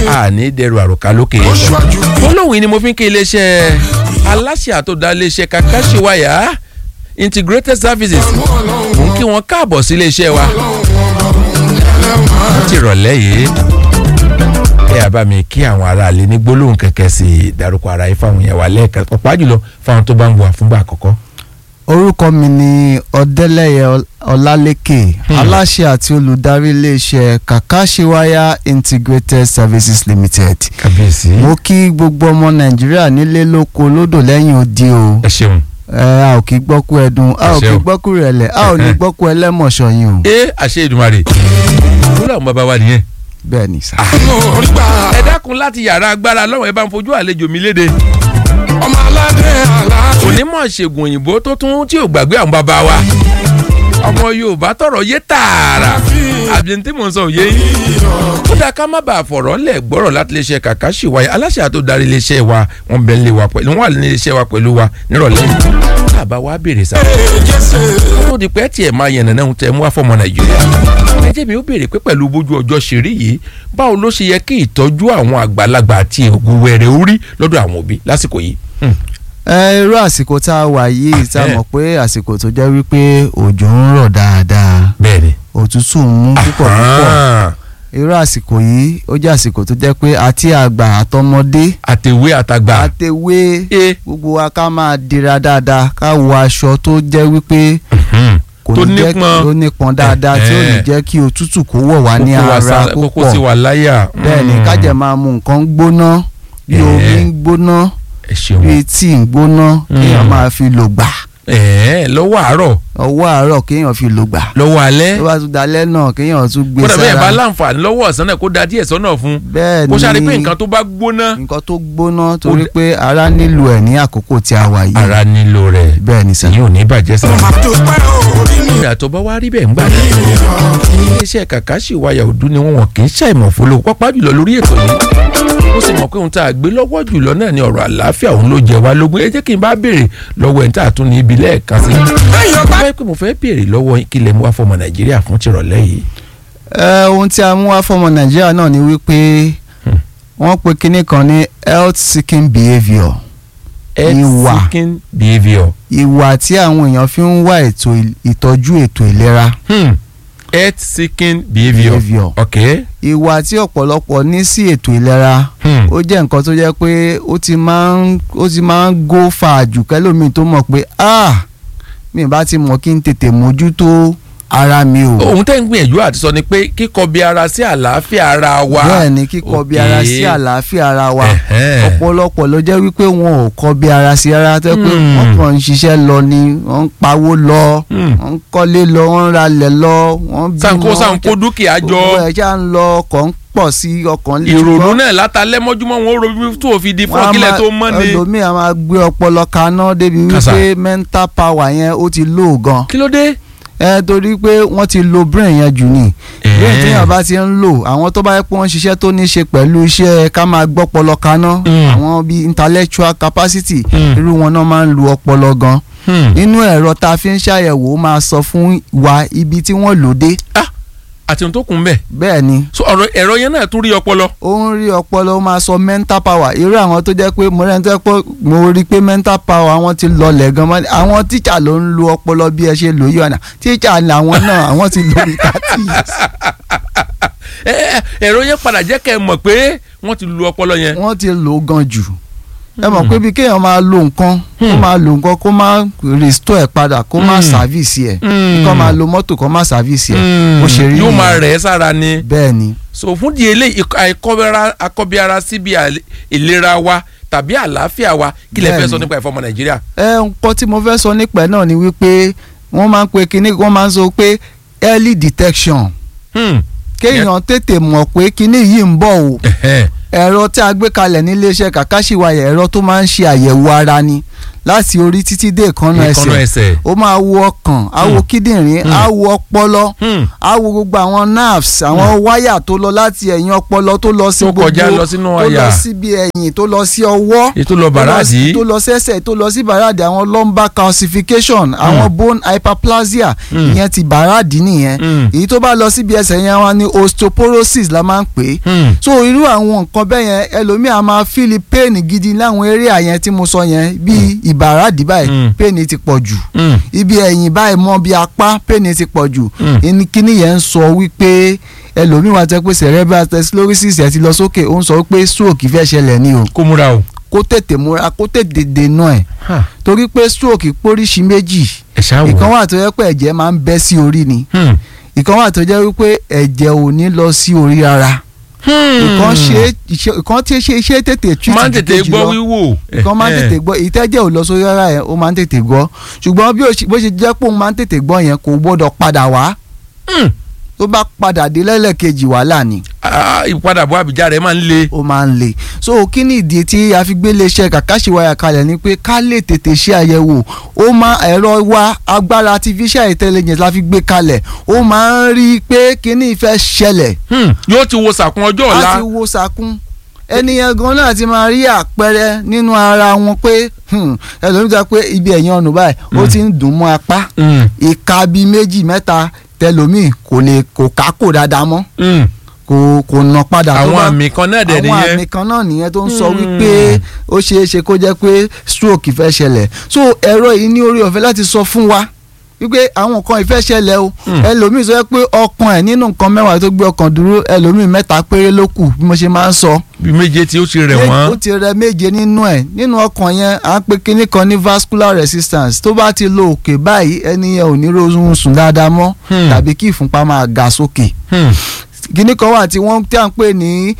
àní dẹrù àròkà lókè ó ṣáájú gbólóhùn yìí ni mo fi ń kí iléeṣẹ́ aláṣẹ àtòdá iléeṣẹ́ Kakashiwaya integrated services mú ọlọ́run mò ń kí wọn káàbọ̀ sí iléeṣẹ́ wa ti rọ̀lẹ́ yìí ẹ àbá mi kí àwọn aráàlú ní gbólóhùn kẹ̀kẹ́ sí i dárúkọ ara yìí fáwọn yẹn wà lẹ́ẹ̀kan pàápàá jùlọ fáwọn tó bá ń wà fúngbà àkọ́kọ́. orúkọ mi ni ọdẹlẹyẹ Ọl- ọlálékè aláṣẹ àti olùdarí iléeṣẹ́ Kakashiwaya integrated services limited kábíyèsí mo kí gbogbo ọmọ nàìjíríà nílé lóko lódò lẹ́yìn odi o ẹ ṣeun. ẹ a ò kí gbọ́kú ẹdun a ò Àṣẹ kí o. gbọ́kú rẹ̀lẹ̀ a ò ní gbọ́kú ẹlẹ́mọ̀ṣọ́yìn o ẹ àṣẹ Èdùmàrè wúlò àwọn bàbá wa nìyẹn. bẹ́ẹ̀ ni sá. orí gbà ẹ dákun láti yàrá agbára lọ́wọ́ ẹ bá ń fojú àlejò mi léde. ọmọ aládé aláàfin onímọ̀ ṣègùn òyìnbó tó tún tí ò gbàgbé àwọn bàbá wa. ọmọ Yorùbá tọrọ yé tààrà àbí ní tí mò ń sọ òye yìí. ó dáa ká má bàa fọ̀rọ̀ lẹ̀ gbọ́rọ̀ láti lè ṣe Kakashiwaya aláṣẹ àti darí iléeṣẹ́ wa wọ́n bẹ̀ ń lé wa pẹ̀lú wọ́n wà ní iléeṣẹ́ wa pẹ̀lú wa nírọ̀lẹ́ yìí. bàbá wa béèrè sáà jẹ́sẹ̀ tó di pé tiẹ̀ máa yànnà náà tẹ̀ mú wá fọmọ nàìjíríà. ẹ jẹ́ mi ó béèrè pé pẹ̀lú bójú ọjọ́ ṣe rí yìí báwo ló ṣe yẹ kí ìtọ́jú àwọn àgbàlagbà àti ògùn wẹ̀rẹ̀ orí lọ́dọ̀ àwọn òbí lásìkò yìí. Hmm. ẹ irú àsìkò tá a wà yìí tá a Eh. mọ̀ pé àsìkò tó jẹ́ wípé òjò ń rọ̀ dáadáa bẹ́ẹ̀ni. òtútù ń mú púpọ̀ púpọ̀ irú àsìkò yìí ó jẹ́ àsìkò tó jẹ́ pé àti àgbà àtọmọdé àtẹ̀wé àtàgbà. àtẹwé e gbogbo wa ká máa dira dáadáa ká wọ aṣọ tó jẹ́ wípé kò Tó ní jẹ́ nípọn. tó nípọn dáadáa tí ò ní Eh. jẹ́ kí òtútù kó wọ̀ wá ní kókó wa ara sá- kókó sí púpọ̀ wa láyà. bẹ́ẹ̀ ni ká jẹ́ máa mu nǹkan gbóná bí Eh. omi ń gbóná ẹ ṣeun. bí tíì ń gbóná kéèyàn Mm. máa fi lò gbà ẹ̀ẹ́ lọ́wọ́ àárọ̀ ọwọ́ àárọ̀ kéèyàn fi lò gbà lọ́wọ́ alẹ́. tó bá tún dalẹ́ náà kéèyàn tún gbé kódà bẹ́ẹ̀ bá sára láǹfààní lọ́wọ́ ọ̀sán náà kó da díẹ̀ sọ́nà fún. bẹ́ẹ̀ kó sáré pé ni nǹkan tó bá gbóná. nǹkan tó gbóná torí d- pé ara nílò ẹ̀ ní àkókò tí a wà yìí ara nílò rẹ̀ bẹ́ẹ̀ ni sà. èyí ò ní bàjẹ́ sá. àdúpẹ́ orí mi ìrìn àtọ́ bá wá rí bẹ́ẹ̀ ń gbà ní. iléeṣẹ́ Kakashiwaya òdu ni wọ́n wọ̀n kì í ṣàìmọ̀ fọlọ́ pápá jùlọ lórí ètò yìí. ó sì mọ̀ pé ohun tá a gbé lọ́wọ́ jùlọ náà ni ọ̀rọ̀ àlàáfíà òun ló jẹ wá lógún ẹ jẹ́ kí n bá béèrè lọ́wọ́ ẹ̀ ń tà tún ní ibi lẹ́ẹ̀kan sí. lẹ́yìn ọgbà báyìí pé mo fẹ́ béèrè lọ́wọ́ yín kí lè mú wá fọmọ Nàìjíríà fún tìrọ̀lẹ́ yìí. ẹ ohun tí a mú wá fọmọ nàìjíríà náà ni wípé Hmm. wọ́n pe kinní kan ní health seeking behaviour health Ìwà. seeking behaviour. ìwà tí àwọn èèyàn fi ń wá ètò il- ìtọ́jú ètò ìlera Hmm. health seeking behaviour. Behaviour. ok. ìwà tí ọ̀pọ̀lọpọ̀ ní sí ètò ìlera Hmm. ó jẹ́ nǹkan tó jẹ́ pé ó ti máa ń ó ti máa ń go far jù kẹ́lómi tó mọ̀ pé ah mi bá ti mọ̀ kí n tètè mójútó ara mi o ohun tẹ́ ń gbìyànjú àti sọ ni pé kíkọ bí ara sí àlàáfíà ara wa. bẹ́ẹ̀ ni kíkọ bí ara sí Ok. àlàáfíà ara wa Ẹ̀hẹ́n. ọ̀pọ̀lọpọ̀ ló jẹ́ wípé wọn ò kọ bí ara sí ara tó pé Hmm. wọ́n kàn ń ṣiṣẹ́ lọ ni wọ́n ń pawó lọ Hmm. wọ́n ń kọ́lé lọ wọ́n ń ralẹ̀ lọ wọ́n bímọ sanko sanko dúkìá gbogbo jọ ẹ̀ ṣá ń lọ ọkọ̀ ń pọ̀ sí ọkàn lè ìrònú náà látàlẹ́ mọ́júmọ́ wọn ó ro tó fi di fún ọkílẹ̀ tó mọ́ ni. ẹlòmíì a máa gbé ọpọlọ kaná débi Kàsà. wípé mental power yẹn ó ti lò gan kí ló dé. ẹ torí pé wọ́n ti lo brain yẹn jù ní brain Eh. téèyàn bá ti ń lò àwọn tó bá yẹ pé wọ́n ṣiṣẹ́ tó ní ṣe pẹ̀lú iṣẹ́ ká máa gbọ́ ọpọlọ kaná Mm. àwọn bíi intellectual capacity Mm. irú wọn náà máa ń lo ọpọlọ gan Hmm. nínú ẹ̀rọ tá a fi ń ṣàyẹ̀wò ó máa sọ fún wa ibi tí wọ́n lò dé ah àti ohun tó kún bẹ́ẹ̀ bẹ́ẹ̀ ni so ọ̀rọ̀ ẹ̀rọ yẹn náà tún rí ọpọlọ. ó ń rí ọpọlọ ó máa sọ mental power irú àwọn tó jẹ́ pé mo rẹ́ni tó jẹ́ pé mo rí pé mental power àwọn ti lọlẹ̀ gan mọ́ àwọn tíṣà ló ń lo ọpọlọ bí ẹ ṣe lò yí ọ̀nà tíṣà làwọn náà àwọn ti lò ní thirty years Ẹ, ẹ, ẹ̀rọ yẹn padà jẹ́ kẹ́ ẹ mọ̀ pé wọ́n ti lu ọpọlọ yẹn. wọ́n ti lò ó gan jù ẹ mọ̀ pé bí kéèyàn máa lo nǹkan kó Hmm. máa lo nǹkan kó máa restore ẹ̀ padà kó máa Hmm. service ẹ̀ Hmm. kó máa lo mọ́tò kó máa service ẹ̀ ó ṣe rí yóò máa nìyẹn. rẹ̀ ẹ́ sára ni. bẹ́ẹ̀ ni so fún di eléyìí àìkọ́bẹ̀ra akọ́bíara síbi àlè- ìlera wa tàbí àlàáfíà wa kí lè fẹ́ Bẹ́ẹ̀ni. sọ nípa ẹ̀fọ́ ọmọ nàìjíríà. ẹ nǹkan tí mo fẹ́ sọ nípa ẹ̀ náà ni wípé wọ́n máa ń pe kinní wọ́n máa ń sọ pé early detection Hmm. kéèyàn tètè mọ̀ pé kinní yìí ń bọ̀ o Ẹ̀hẹ́n. ẹ̀rọ tí a gbé kalẹ̀ ní iléeṣẹ́ Kakashiwaya ẹ̀rọ tó máa ń ṣe àyẹ̀wò ara ni láti orí títí dé ìkànnà ìkànnà ẹsẹ̀ ẹsẹ̀. ó máa wo ọkàn á wo kíndìnrín á wo ọpọlọ Hmm. á wo gbogbo àwọn nerves àwọn wáyà tó lọ láti ẹ̀yìn ọpọlọ tó lọ sí Tó gbogbo kọjá lọ sínú tó lọ àyà. síbi ẹ̀yìn tó lọ sí ọwọ́ èyí tó lọ bàràdì. tó lọ sẹ́sẹ̀ tó lọ sí bàràdì àwọn lumbar calcification àwọn bone hyperplasia Mm. ìyẹn ti bàràdì nìyẹn Mm. èyí tó bá lọ síbi ẹsẹ̀ yẹn wọn ni osteoporosis la máa ń pè é Hmm. so irú àwọn nǹkan bẹ́ẹ̀ yẹn ẹlòmíà máa fíìlì pain gidi láwọn area yẹn tí mo sọ yẹn bíi ìbàràdì báyìí Mm. pain ti pọ̀ jù Hmm. ibi ẹ̀yìn báyìí mọ́ bí apá pain ti pọ̀ jù Mm. ẹni kíní yẹn ń sọ wípé ẹlòmíì wá tẹ́ pé cerebral sclerosis ẹ̀ ti lọ sókè ó ń sọ pé stroke fẹ́ ṣẹlẹ̀ ni o kó múra o. kó tètè múra kó tètè dènà ẹ̀ Ha. torí pé stroke póríṣi méjì ẹ ṣáà wò. ìkan wà tó yẹ pé ẹ̀jẹ̀ máa ń bẹ́ sí orí ni Hmm. ìkan wà tó jẹ́ wípé ẹ̀jẹ̀ ò ní lọ sí orí rárá Hmm. ìkan ṣe iṣẹ́- ìkan tí ṣe iṣẹ́ tètè treat máa ń ju tètè kejì gbọ́ lọ. wíwò. ìkan máa ń Eh, tètè gbọ́ ìtẹ́jẹ̀ ò lọ sórí rárá yẹn ó máa ń tètè gbọ́ ṣùgbọ́n bí ó ṣe- bó ṣe jẹ́ pé òun máa ń tètè gbọ́ yẹn kò gbọ́dọ̀ padà wá Hmm. tó bá padà dé lẹ́lẹ́kejì wàhálà ni Ah, ìpadàbọ̀ àbíjà rẹ̀ máa ń le. ó máa ń le so kí ni ìdí tí a fi gbé iléeṣẹ́ kàkàṣìwáyà kalẹ̀ ni pé ká lè tètè ṣe àyẹ̀wò ó máa ẹ̀rọ wa agbára artificial intelligence la fi gbé kalẹ̀ ó máa ń rí i pé kíní ìfẹ́ ṣẹlẹ̀ Hmm. yóò ti wo sàkún ọjọ́ ọ̀la. láti wo sàkún ẹni yẹn gan náà ti máa rí àpẹẹrẹ nínú ara wọn pé hmm, ẹlòmíì sọ pé ibi ẹ̀yìn ọ̀nà báyìí ó ti ń dùn mọ́ apá Hmm. ìka bíi méjì mẹ́ta tẹlòmíì kò lè kò kákò dáadáa mọ́ Hmm. kò kò nà padà tó àwọn bá- àmì kan náà dẹ̀ àwọn nìyẹn. àmì kan náà nìyẹn tó ń sọ Hmm. wípé ó ṣeé ṣe kó jẹ́ pé stroke fẹ́ ṣẹlẹ̀ so ẹ̀rọ yìí ní orí ọ̀fẹ́ láti sọ fún wa wípé àwọn nǹkan ìfẹ́ ṣẹlẹ̀ o Hmm. ẹlòmíì sọ pé ọkàn ẹ̀ nínú nǹkan mẹ́wàá tó gbé ọkàn dúró ẹlòmíì mẹ́ta péré ló kù bí mo ṣe máa ń sọ bí méje tí ó ti rẹ̀ ó wọ́n. ti rẹ méje nínú ẹ̀ nínú ọkàn yẹn à ń pe kinní kan ní vascular resistance tó bá ti lo òkè báyìí ẹni yẹn ò ní rọrùn sùn dáadáa mọ́ Hmm. tàbí kí ìfúnpá máa ga sókè Hmm. kíní kan wà tí wọ́n tí à ń pè ní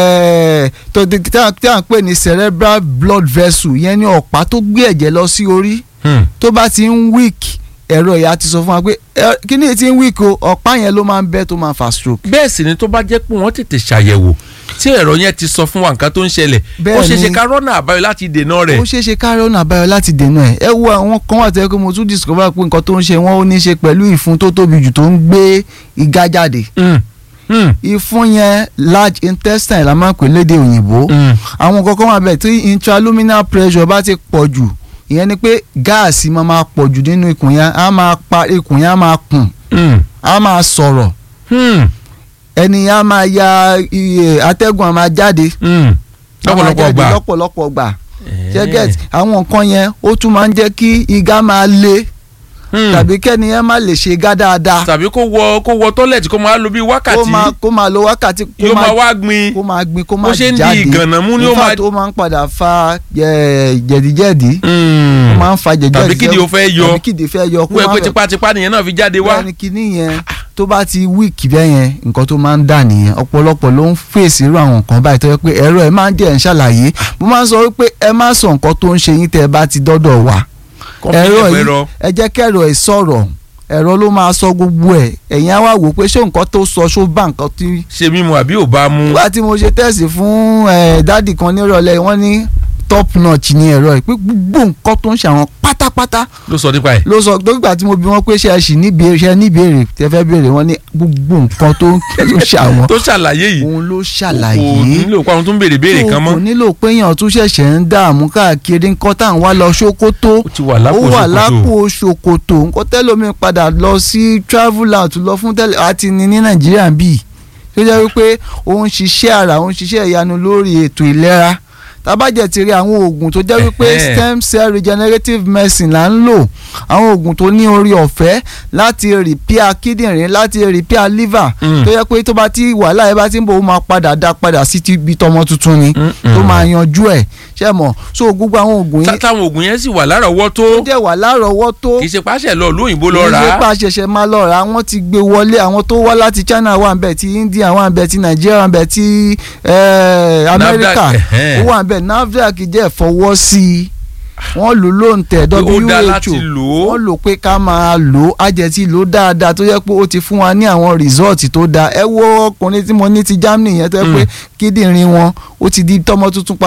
eh, tó- tí à tí à ń pè ní cerebral blood vessel yẹn ní ọ̀pá tó gbé ẹ̀jẹ̀ lọ sí orí Hmm. tó bá ti ń weak ẹ̀rọ ìyá ti sọ fún wa pé eh, kíní yìí ti ń weak o ọ̀pá yẹn ló máa ń bẹ́ tó máa fa stroke. bẹ́ẹ̀ sì ni tó bá jẹ́ pé wọ́n tètè ṣàyẹ̀wò tí ẹ̀rọ yẹn ti sọ fún wa nǹkan tó ń ṣẹlẹ̀ Bẹ́ẹ̀ ó ṣe ṣe ni. ká rọ́nà àbáyọ láti dènà rẹ̀. ó ṣeé ṣe kárí ọ̀nà àbáyọ láti dènà ẹ̀ ẹ wo àwọn kan wà tẹ́lẹ̀ pé mo tún discover pé nǹkan tó ń ṣe wọ́n ó ní í ṣe pẹ̀lú ìfun tó tóbi jù tó ń gbé igá jáde Hmm. Hmm. ìfun yẹn large intestine la máa ń pè lédè òyìnbó Hmm. àwọn kankan wà bẹ́ẹ̀ tí intraluminal pressure bá ti pọ̀ jù ìyẹn ni pé gáàsì máa máa pọ̀ jù nínú ikùn yẹn á máa pa ikùn yẹn á máa kùn Hmm. á máa sọ̀rọ̀ Hmm. ẹni yẹn á máa ya iye atẹ́gùn á máa jáde Hmm. á máa lọ́pọ̀lọpọ̀ jáde gbà. lọ́pọ̀lọpọ̀ gbà ṣẹ́gẹ́t àwọn nǹkan yẹn ó tún máa ń jẹ́ kí igá máa le Hmm. tàbí kẹ́ni yẹn má lè ṣe igá dáadáa tàbí kó wọ kó wọ tọ́lẹ̀tì kó máa lo bí kó wákàtí máa kó máa lo wákàtí kó yóò máa máa wá gbin kó máa gbin kó bó máa ṣe ń di jáde ìgànnà mú ni ó In máa. fact, ó máa ń padà fa eh, jẹ̀díjẹ̀dí Hmm. ó máa ń fa jẹ̀díjẹ̀dí tàbí kídìí ó fẹ́ yọ tàbí kídìí fẹ́ yọ kó wọ́n ẹ má pé fẹ́- tipátipá nìyẹn náà fi jáde wá. bẹ́ẹ̀ ni kinní yẹn tó bá ti wíìkì bẹ́ẹ̀ yẹn nǹkan tó máa ń dà nìyẹn ọ̀pọ̀lọpọ̀ ló ń fèsì irú àwọn nǹkan báyìí tó yẹ pé ẹ̀rọ ẹ̀ máa ń jẹ́ ẹ̀ ń ṣàlàyé mo máa ń sọ wípé ẹ má sọ nǹkan tó ń ṣe yín tẹ́ ẹ bá ti dọ́dọ̀ wá Kọ́fí ẹ̀rọ ẹ̀fọ́ yìí ẹ̀rọ. ẹ jẹ́ kẹ́rọ ẹ̀ sọ̀rọ̀ ẹ̀rọ ló máa sọ gbogbo ẹ̀ ẹ̀yin á wá wò pé ṣé nǹkan tó sọ ṣó bá nǹkan tí ṣe mímu àbí ò bá mú. nígbà tí mo ṣe tẹ̀sí fún eh, dádì kan nírọ̀lẹ́ wọ́n ní top notch ni ẹ̀rọ yìí pé gbogbo nǹkan tó ń ṣe àwọn pátápátá ló sọ nípa ẹ̀. ló sọ dókítà tí mo bi wọn pé ṣe ẹ sì níbi ṣe níbèrè tẹ fẹ́ béèrè wọn ní gbogbo nǹkan tó ń tó ṣe àwọn tó ṣàlàyé yìí òun ló kò ṣàlàyé nílò pé àwọn tó ń béèrè béèrè kan kò mọ́. nílò pé èèyàn tún ṣẹ̀ṣẹ̀ ń dààmú káàkiri nǹkan tá à ń wá lọ ṣókótó ó ti wà lápò ó wà ṣòkòtò. lápò ṣòkòtò nǹkan tẹ́lómi padà lọ sí travel out lọ fún tẹ́lẹ̀ àti ní ní nàìjíríà bíi tó jẹ́ wípé ó ń ṣiṣẹ́ ara ó ń ṣiṣẹ́ ìyanu lórí ètò ìlera tábàjẹ́ ti rí àwọn oògùn tó jẹ́ wípé Ẹ̀hẹ́. stem cell regenerative medicine là ń lò àwọn oògùn tó ní orí ọ̀fẹ́ láti repair kíndìnrín láti repair liver Mm. tó yẹ pé tó bá ti wàhálà ẹ bá ti ń bọ̀ ó máa padà dá padà sí ti ibi tọmọ tuntun ni Mm-mm. tó máa yanjú ẹ̀ ṣe mọ̀ so gbogbo àwọn oògùn yìí Tá- táwọn oògùn yẹn sì wà lárọ̀ọ́wọ́tó ó dẹ̀ wà lárọ̀ọ́wọ́tó kì í ṣe pàṣẹ lọ lóyìnbó lọ rà kì í ṣe á. pa ṣẹ̀ṣẹ̀ máa lọ rà á wọ́n ti gbé wọlé àwọn tó wá láti China wà ń bẹ̀ ti India wà ń bẹ̀ ti Nigeria wà ń bẹ̀ ti eh, America ẹ̀hẹ́n. ó wà ń bẹ̀ NAFDAC jẹ́ fọwọ́ sí i wọ́n lò ló ń tẹ̀ Pé ó dá WHO láti lò ó. wọ́n lò pé ká máa lò ó àjẹtí lò ó dáadáa tó yẹ pé ó ti fún wa ní àwọn result tó dáa ẹ wo ọkùnrin tí mo ní ti Germany yẹn tó yẹ pé Mm. kíndìnrín wọn ó ti di tọmọ tuntun padà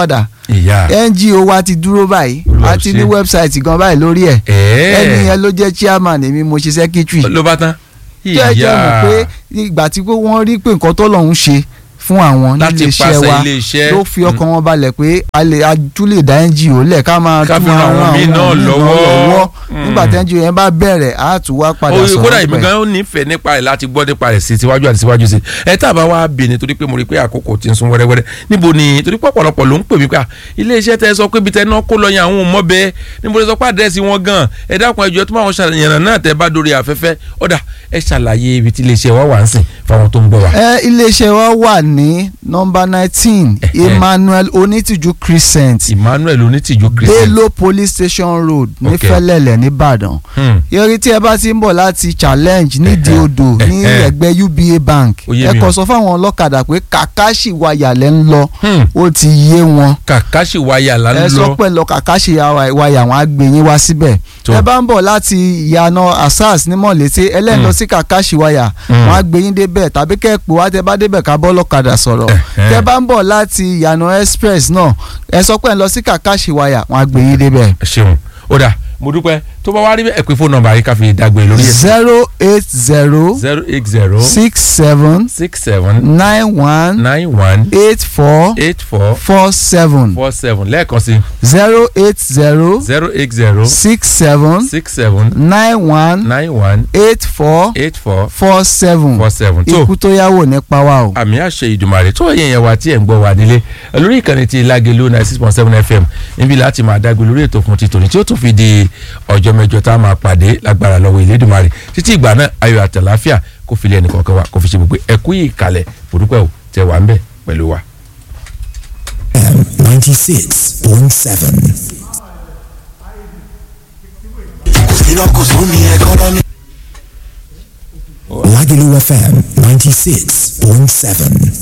ìyá ngo wa ti dúró báyìí Olúwa a ti ṣe. ní wẹ́bsáìtì gan báyìí lórí ẹ̀ ẹ̀ẹ́ ẹni yẹn ló jẹ́ chairman èmi mo ṣe secretary ló bá tán jẹ́ jẹ́ mọ̀ pé ìgbà tí pé wọ́n rí pé nǹkan tó lọ́hún ṣe fún àwọn láti nílé iṣẹ́ pàṣẹ wa ilé iṣẹ́ ló fi ọkàn wọn balẹ̀ pé a lè a tún lè dá ngo lẹ̀ ká máa Ká tún fi ran àwọn míì náà míì lọ́wọ́. nígbà tí ngo yẹn bá bẹ̀rẹ̀ á tún wá padà oye sọ̀rọ̀ kódà èmi pẹ̀. gan ó nífẹ̀ẹ́ nípa rẹ̀ láti gbọ́ nípa rẹ̀ sí tiwájú àti síwájú sí ẹ tá a bá wá bè ní torí pé mo rí i pé àkókò ti ń sún wẹ́rẹ́wẹ́rẹ́ níbo ni torí pé ọ̀pọ̀lọpọ̀ ló ń pè mí pé à, ilé iṣẹ́ tẹ sọ pé ibi tẹ náà kó lọ yẹn àwọn ò mọ̀ bẹ́ẹ̀ níbo lè sọ pé àdírẹ́sì wọn gan ẹ dákun ẹjọ́ tó máa wọn ṣàyẹ̀nà náà tẹ bá dórí afẹ́fẹ́ ọ̀dà ẹ ṣàlàyé ibi tí ilé iṣẹ́ wa wà ń sìn fáwọn tó ń gbọ́ wa. ẹ iléeṣẹ́ wa wà ní nọ́mbà nineteen Ẹ̀hẹ́. emmanuel onítìjú crescent Emmanuel onítìjú Christian. bello police station road ní Okay. fẹ́lẹ́lẹ̀ nìbàdàn Hmm. yọrí tí ẹ bá ti ń bọ̀ láti challenge nídìí Ẹ̀hẹ́. odò ní Ẹ̀hẹ́. ẹgbẹ́ uba bank Ó yé ẹ mi kọ o. sọ fáwọn ọlọ́kadà pé kàkàṣì wayà lẹ́ ń lọ Hmm. ó ti yé wọn kàkàṣì wáyà là ẹ ń sọ lọ pé lọ kàkàṣì wayà wọn á gbé yín wá síbẹ̀ Tó. ẹ bá ń bọ̀ láti ìyànà asas ní mọ̀lété ẹlẹ́ni lọ sí kàkàṣì wayà Hmm. wọn á gbé yín débẹ̀ tàbí kẹ́ ẹ pè wá tẹ bá débẹ̀ ká bọ́ lọ́kadà sọ̀rọ̀ Ẹ̀hẹ́. tẹ bá ń bọ̀ láti ìyànà express náà ẹ sọ pé ẹ lọ sí kàkàṣì wayà wọn á gbé yín débẹ̀ ẹ ṣeun ó dà mo dúpẹ́ tó bá wá rí bẹ́ẹ̀ ẹ pé fóònù nọ́mbà yìí ká fi dàgbé lórí ẹ̀ zero eight zero zero eight zero six seven six seven nine one nine one eight four eight four four seven four seven lẹ́ẹ̀kan sí zero eight zero zero eight zero six seven six seven nine one nine one eight four eight four four seven four seven tó ikú tó yáwò nípa wa o. àmì àṣẹ ìdùmarè tó yẹn yẹn wá tí ẹ̀ ń gbọ́ wá nílé lórí ìkànnì ti Lágelú ninety six point seven fm níbi láti máa dágbé lórí ètò fún ti tòní tí ó tún fi di ọjọ́ mẹ́jọ tá a máa pàdé lágbára lọ́wọ́ ìlédùmarè títí ìgbà náà ayọ̀ àtàláfíà kó fi lé ẹnì kọ̀ọ̀kan wa kó fi ṣe gbogbo ẹ̀kú ìkàlẹ̀ òdúpẹ́ ò tẹ wà ń bẹ̀ pẹ̀lú wa. FM 96.7. iná kò sún ní ẹkọ́nọ́mì. Lagelu FM 96.7.